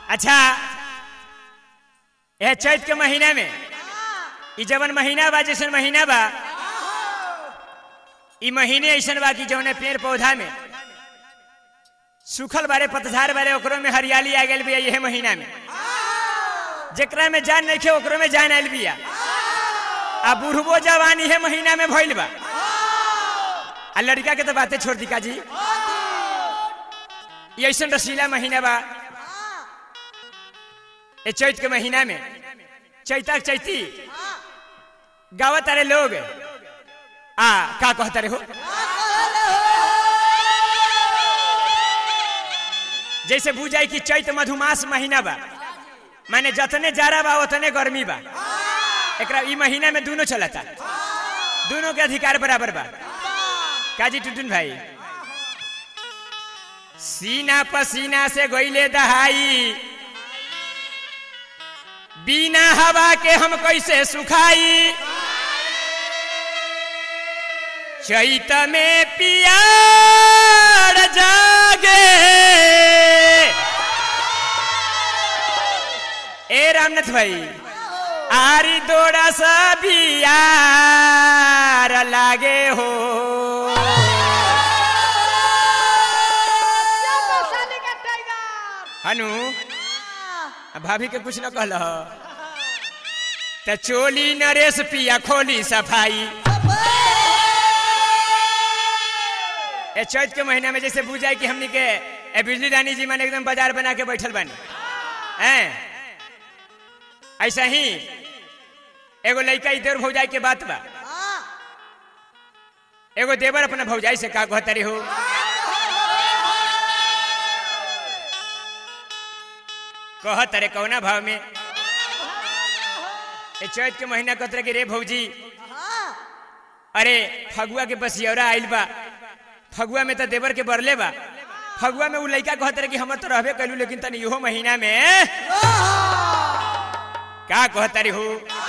अच्छा यह चैत के महीना में ई जवन महीना बा जैसन महीना बा ई महीने ऐसन बा कि जौने पेड़ पौधा में सूखल बारे पतझार बारे ओकरो में हरियाली आ गई बिया यह महीना में जेकरा में जान नहीं खे ओकरो में जान आयल बिया आ बुढ़बो जवान इहे महीना में भइल बा आ लड़का के तो बातें छोड़ दी काजी ये ऐसन रसीला महीना बा ए चैत के महीना में चैता चैती गावत अरे लोग आ का कहता रे हो जैसे बुझाई कि चैत मधुमास महीना बा माने जतने जाड़ा बा उतने गर्मी बा एकरा ई महीना में दोनों चलता दोनों के अधिकार बराबर बा काजी टुटुन भाई सीना पसीना से गईले दहाई बिना हवा के हम कैसे सुखाई चैत में पियार जागे ए रामनाथ भाई आरी दोड़ा सा बियार लागे हो हनु भाभी के कुछ न कहल त चोली नरेश पिया खोली सफाई ए चैत के महीना में जैसे बुझाई कि हमनी के ए बिजली रानी जी माने एकदम बाजार बना के बैठल बानी हैं ऐसा ही एगो लड़का इधर भौजाई के बात बा एगो देवर अपना भौजाई से का कहता रे हो कहत रे कौना भाव में ए चैत के महीना कहत रहे कि रे भौजी अरे फगुआ के बसियौरा आइल बा फगुआ में तो देवर के बरले बा फगुआ में उ लड़का कहत रहे कि हमर तो रहबे कैलू लेकिन तनी इहो महीना में का कहता रे हो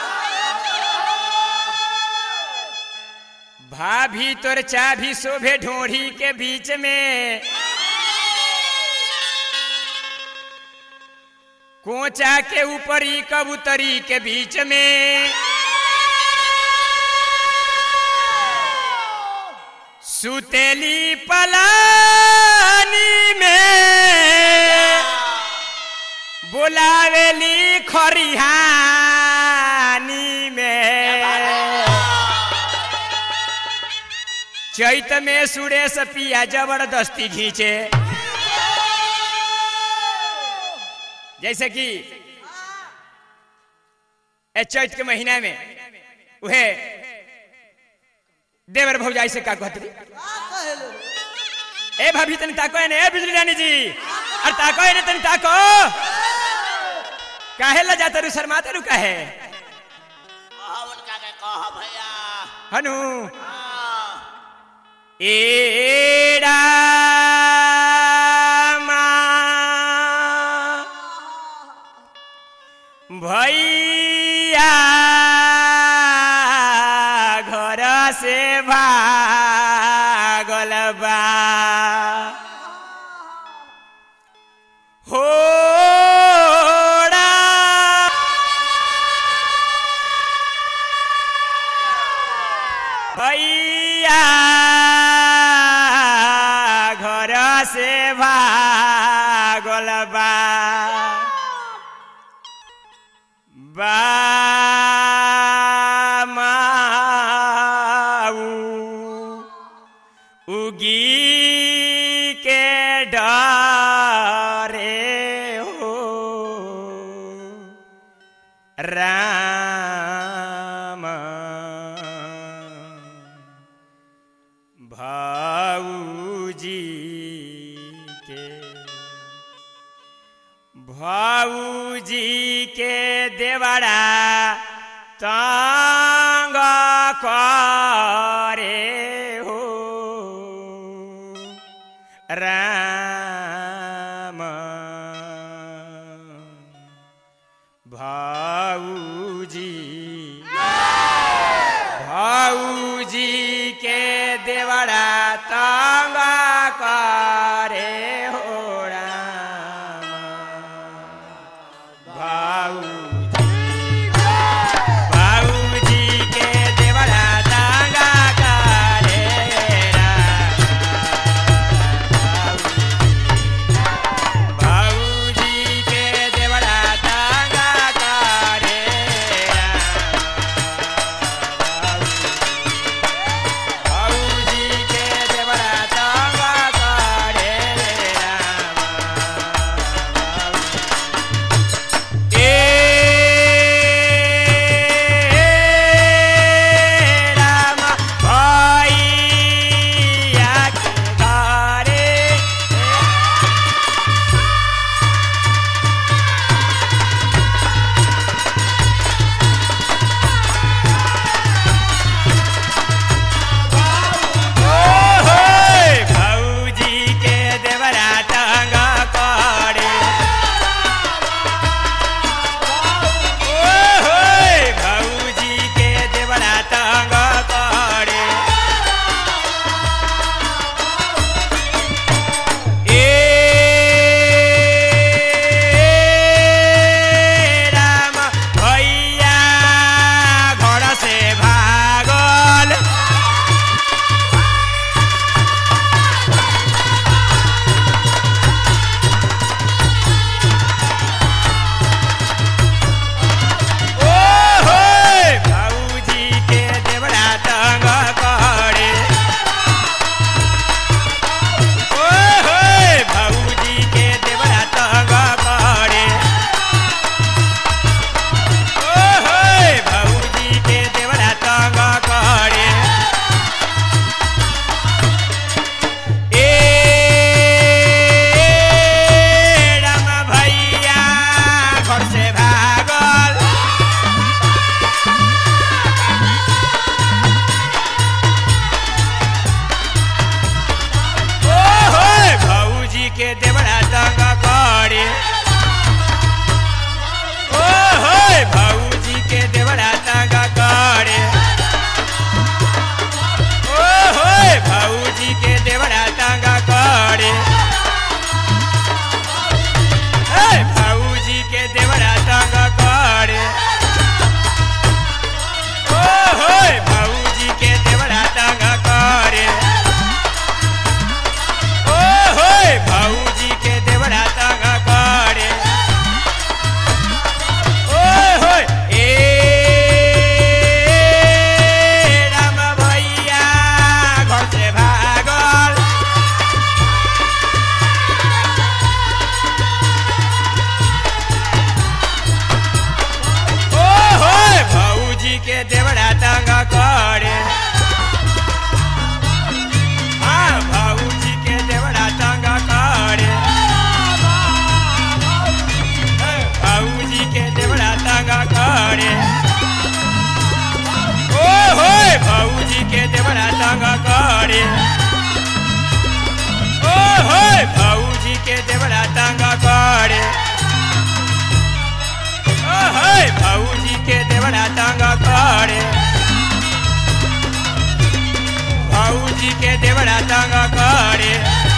भाभी तोर चाभी शोभे ढोढ़ी के बीच में कोचा के ऊपरी कबूतरी के बीच में सुतेली पलानी में बोलावेली खरिहानी में चैत में सुरेश पिया जबरदस्ती खींचे जैसे कि ए चैत के महीना में उहे देवर भौजाई से का कहती ए भाभी तनी ताको है ने ए बिजली रानी जी अरे ताको है ने तनी ताको काहे ला जाता रू शर्माता रू काहे उनका के कह भैया हनु हाँ, एड़ा भैया घर से भागल बा होड़ा भैया घर से भागल बा बामाऊ उगी के डरे हो राम भाऊजी के भाऊजी के देवड़ा तंग करे हो राम भाऊजी भाऊजी के देवड़ा तंग करे हो राम के देवरा तंग करे ओ होय भौजी के देवरा तंग करे ओ होय भौजी के देवरा तंग करे भौजी के देवरा तंग करे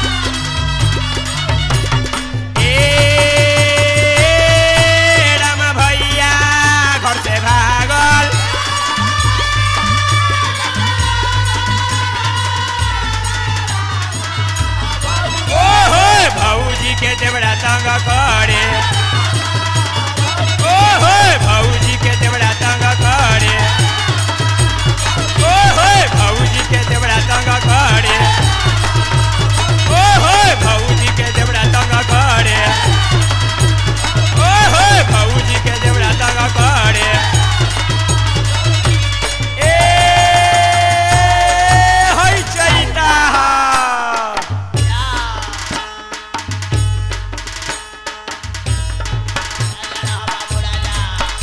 ए रामा भैया घर से भागल ओ होय भौजी के देवरा तंग करे ओ होय भौजी के देवरा तंग करे ओ होय भौजी के देवरा तंग करे ओ होय भौजी के देवरा तंग करे ओ होय भौजी के देवरा तंग करे ए होय चैता बाबू राजा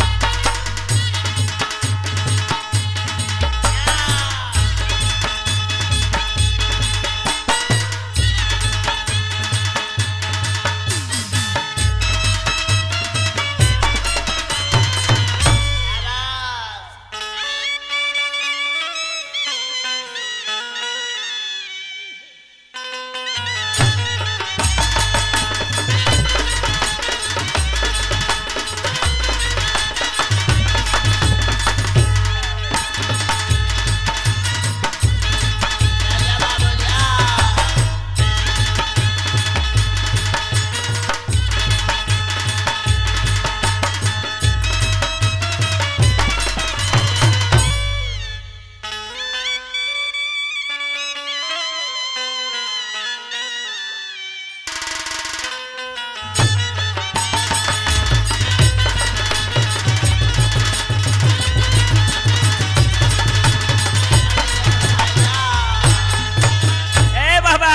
राजा बाबू जा ए बाबा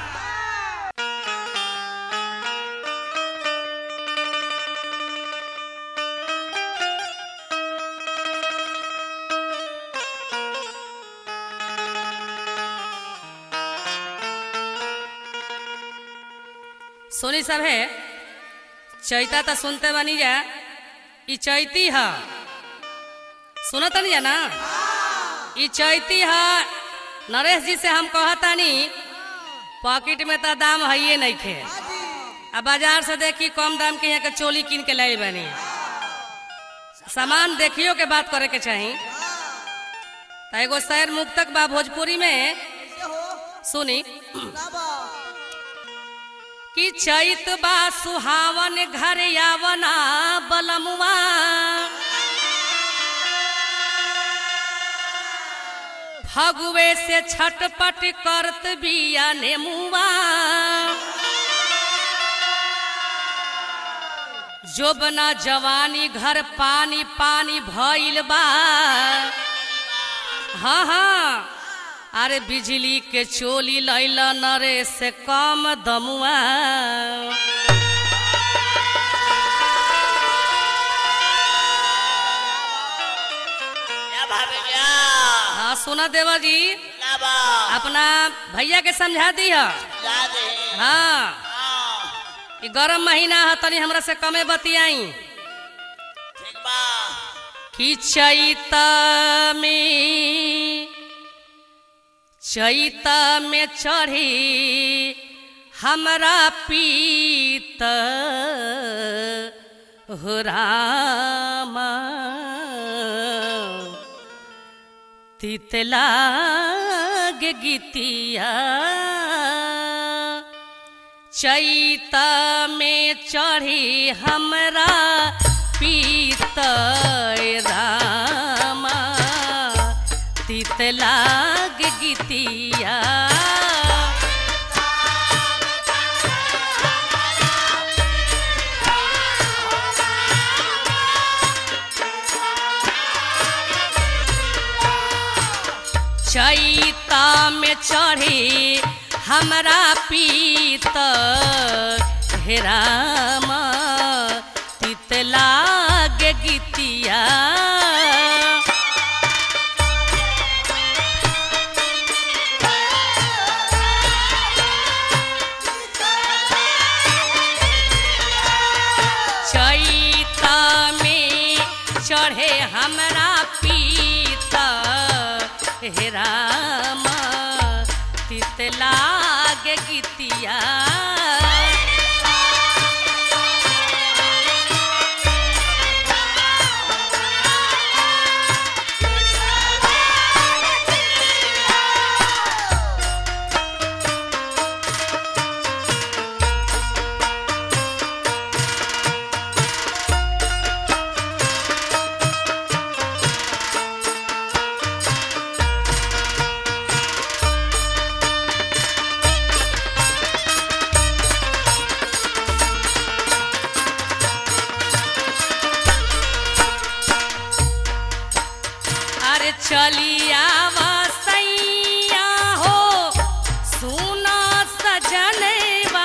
सोनी साहब है चैता तो सुनते बनी जा ई चैती है सुनत नहीं जा ना ई चैती है नरेश जी से हम कहतानी पॉकेट में तो दाम है ये नहीं खे अब बाजार से देखी कम दाम के यहाँ के चोली कीन के लाई बनी सामान देखियो के बात करे के चाही तो एगो शहर मुक्तक बा भोजपुरी में सुनी कि चैत बा सुहावन घर यावना बलमुआ फगुए से छटपट करत बिया नेमुआ जोबना जवानी घर पानी पानी भइल बा हाँ हाँ अरे बिजली के चोली लैल नरे से कम दमुआ या भाभी जा हाँ सुना देवा जी ना बा अपना भैया के समझा दी है जा दे हाँ हाँ ई गरम महीना है तनी हमरा से कमे बतियाई ठीक बा कि चैत में चैत में चढ़ी हमरा पीत हो रामा तितलाग गीतिया चैत में चढ़ी हमरा पीत रामा तितलाग गीतिया चैता में चढ़ी हमरा पीत हेराम तितलाग गीतिया हे रामा तित लागे गीतिया अरे चलिया वसैया हो सुना सजनवा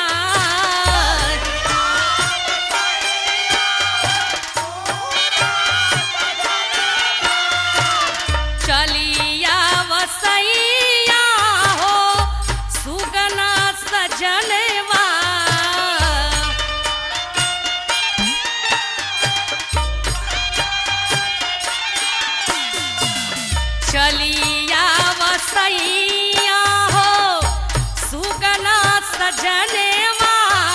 चलिया वसैया हो सुगना सजनवा चलिया वसैया हो सुगना सजनवा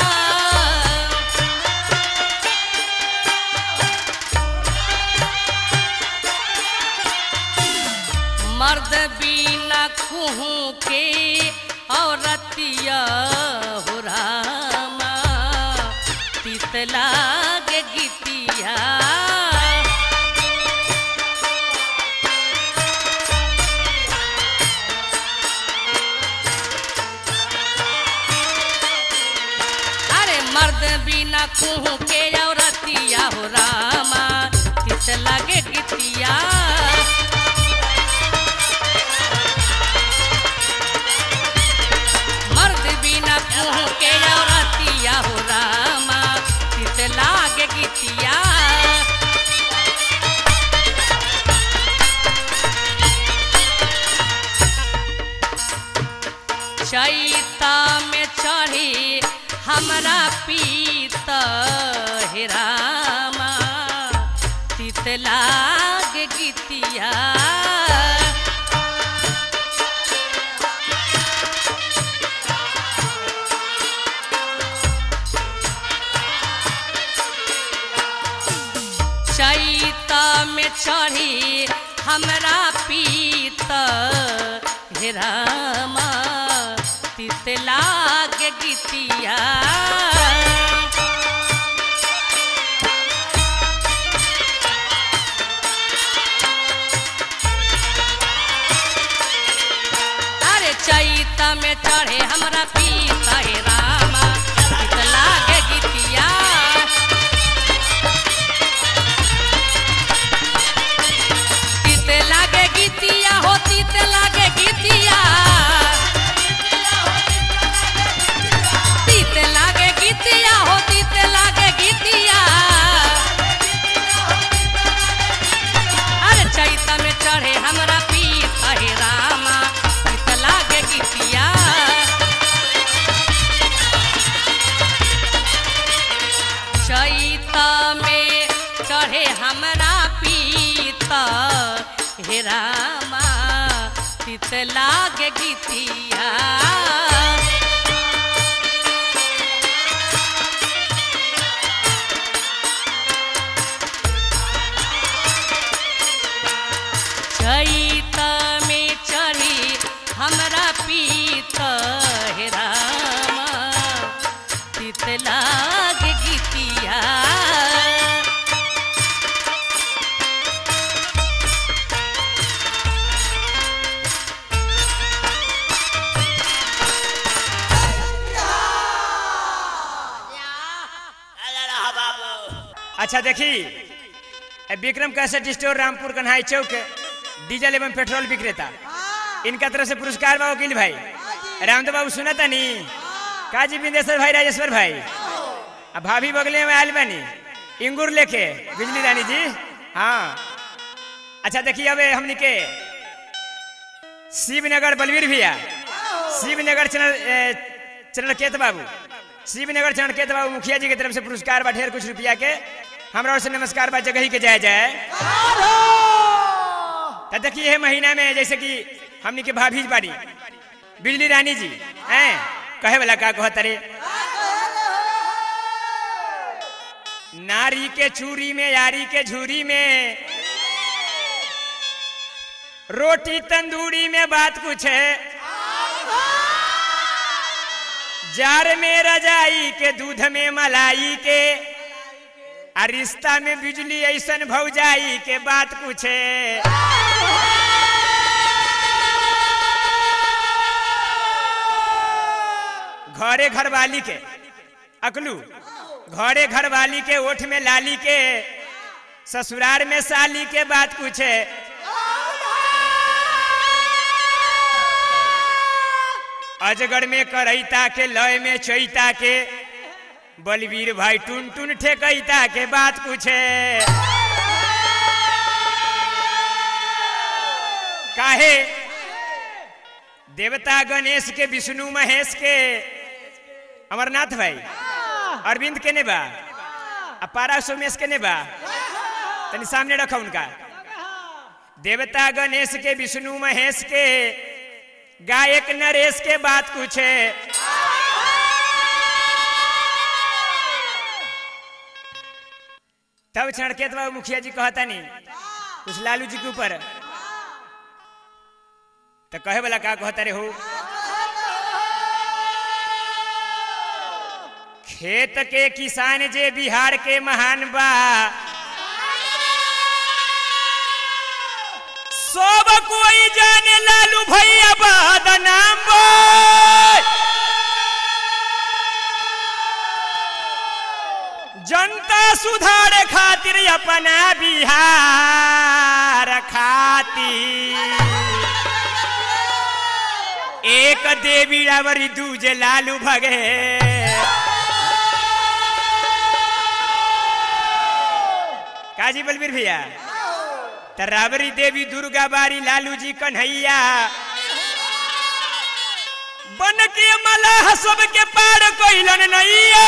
मर्द बिना कुहू के औरतिया हो रामा तित लागे गीतिया अरे मर्द बिना कुहू के औरतिया हो रामा तित लागे गीतिया मर्द बिना कुहू के औरतिया हो रामा तित लागे गीतिया चैता में चढ़ी हमरा पीत हे रामा तित लाग गीतिया चैता में चढ़ी हमरा पीत हे रामा तित लाग गीतिया अरे चैता में चढ़े हमरा पीत हे रामा तित लाग गीतिया तीते लागे गीतिया हो तीते लागे गीतिया तीते लागे गीतिया हो तीते लागे गीतिया अरे चैता में चढ़े हमरा पीत हे रामा तीते लागे गीतिया चैता में चढ़े हमरा पीत हे रामा तित लागे गीतिया चैता में चढ़ी हमरा पीत हे रामा तित लाग गीतिया अरे रहा बाबू अच्छा देखी ए विक्रम कैसेट स्टोर रामपुर कन्हाई चौक डीजल एवं पेट्रोल विक्रेता इनका तरफ से पुरस्कार बा वकील भाई रामदेव बाबू सुना नी काजी बिंदेश्वर भाई राजेश्वर भाई अब भाभी बगले में आयल बानी इंगूर लेके बिजली रानी जी हाँ अच्छा देखिए अब हमनी के शिवनगर बलवीर भैया शिवनगर चरण चरणकेत बाबू शिवनगर चरणकेत बाबू मुखिया जी के तरफ से पुरस्कार बा ढेर कुछ रुपया के हमरा ओर से नमस्कार बा जगह ही के जाए जाए तो देखिए ये महीना में जैसे कि हमनी के भाभी बाड़ी बिजली रानी जी हैं कहे वाला का कहत रे नारी के चूरी में यारी के झूरी में रोटी तंदूरी में बात कुछ है जार में रजाई के दूध में मलाई के आ रिश्ता में बिजली ऐसन भौजाई के बात कुछ है घरे घर वाली के अकलू घरे घर वाली के ओठ में लाली के ससुराल में साली के बात कुछ है अजगर में करैता के लय में चैता के बलवीर भाई टुन टुन ठेकैता के बात कुछ है काहे देवता गणेश के विष्णु महेश के अमरनाथ भाई अरविंद के ने बा अपारा सोमेश के ने बा तनी सामने रखा उनका देवता गणेश के विष्णु महेश के गायक नरेश के बात कुछ है तब छड़के तो मुखिया जी कहता नहीं कुछ लालू जी के ऊपर तो कहे वाला का कहता रे हो खेत के किसान जे बिहार के महान बा सब कोई जाने लालू भैया बदनाम बा जनता सुधार खातिर अपना बिहार खातिर एक देवी रावरी दूजे लालू भगे काजी बलबीर भैया त रावरी देवी दुर्गा बारी लालू जी कन्हैया बन के मलाह सबके पार कोइलन नैया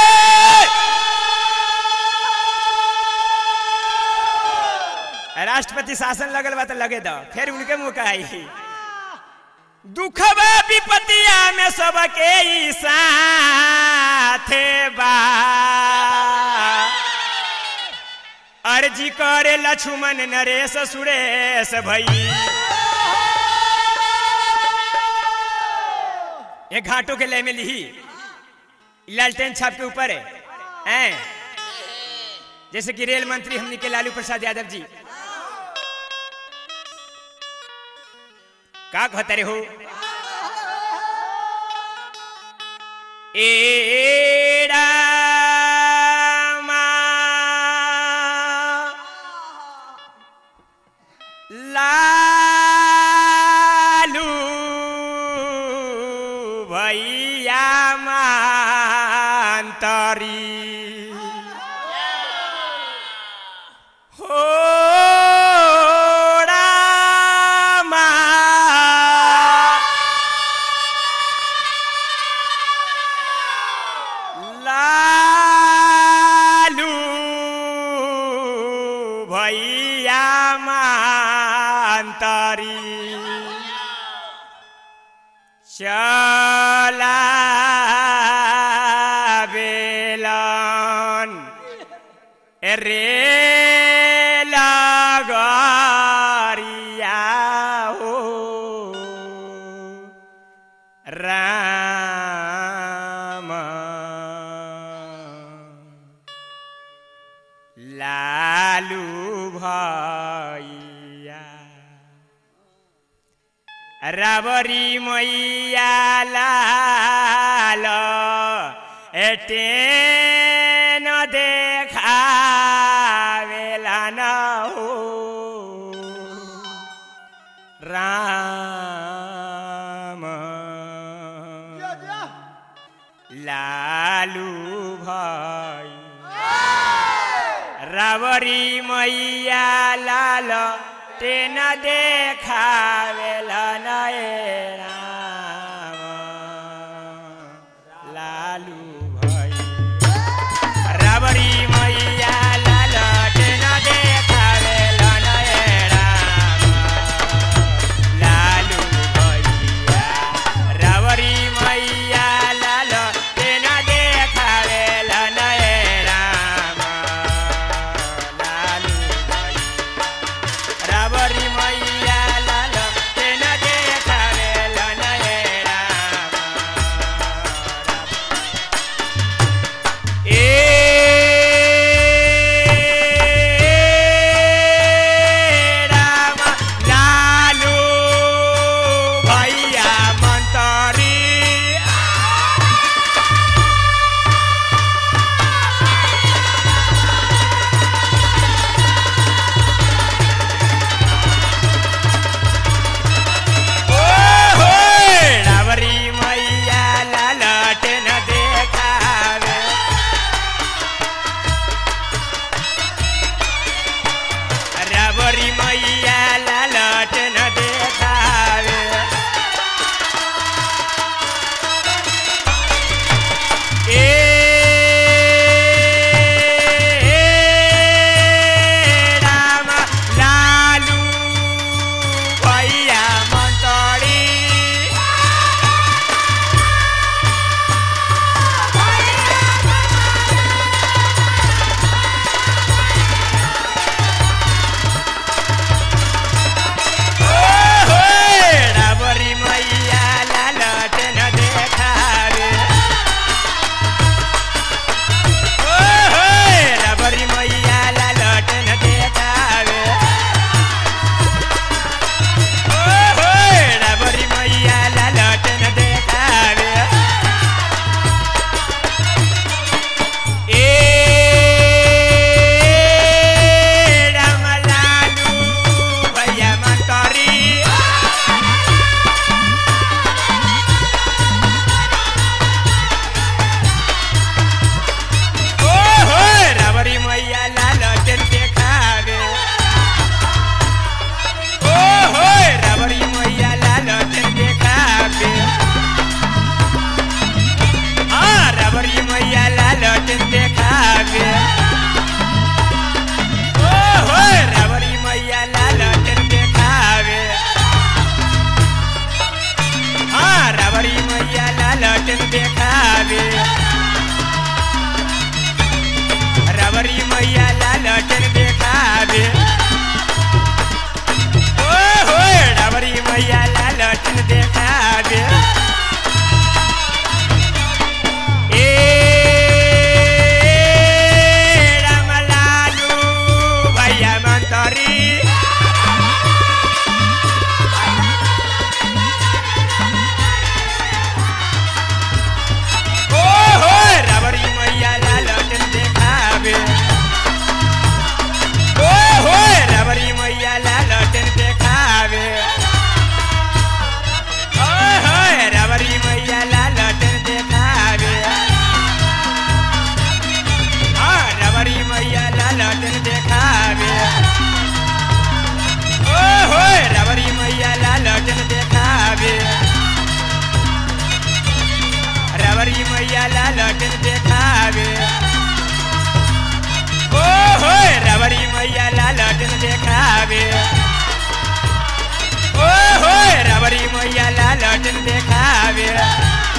राष्ट्रपति शासन लगल बा तो लगे दो फिर उनके मुंह का आई दुखबा विपतिया में सबके ई साथे बा अर्जी करे लक्ष्मण नरेश सुरेश भई ये घाटों के लय में लिही लालटेन छाप के ऊपर है हैं? जैसे कि रेल मंत्री हमने के लालू प्रसाद यादव जी का कहते रे हो ए रामा लालू भैया मांतरी हो रामा लालू भैया मांतरी चला बेलन रे लगरिया हो राम लालू भैया रावरी मैया लाल एटे न देखावेला न हो राम लालू भाई रावरी मैया लाल तेन देखावेला नए राम लालू भाई रावरी मैया लाल तेन देखावेला नए राम लालू लटन देखावे रबरी मैया ला लटन देखावे ओ हो रबरी मैया ला लटन देखावे ओ हो रबरी मैया ला लटन देखावे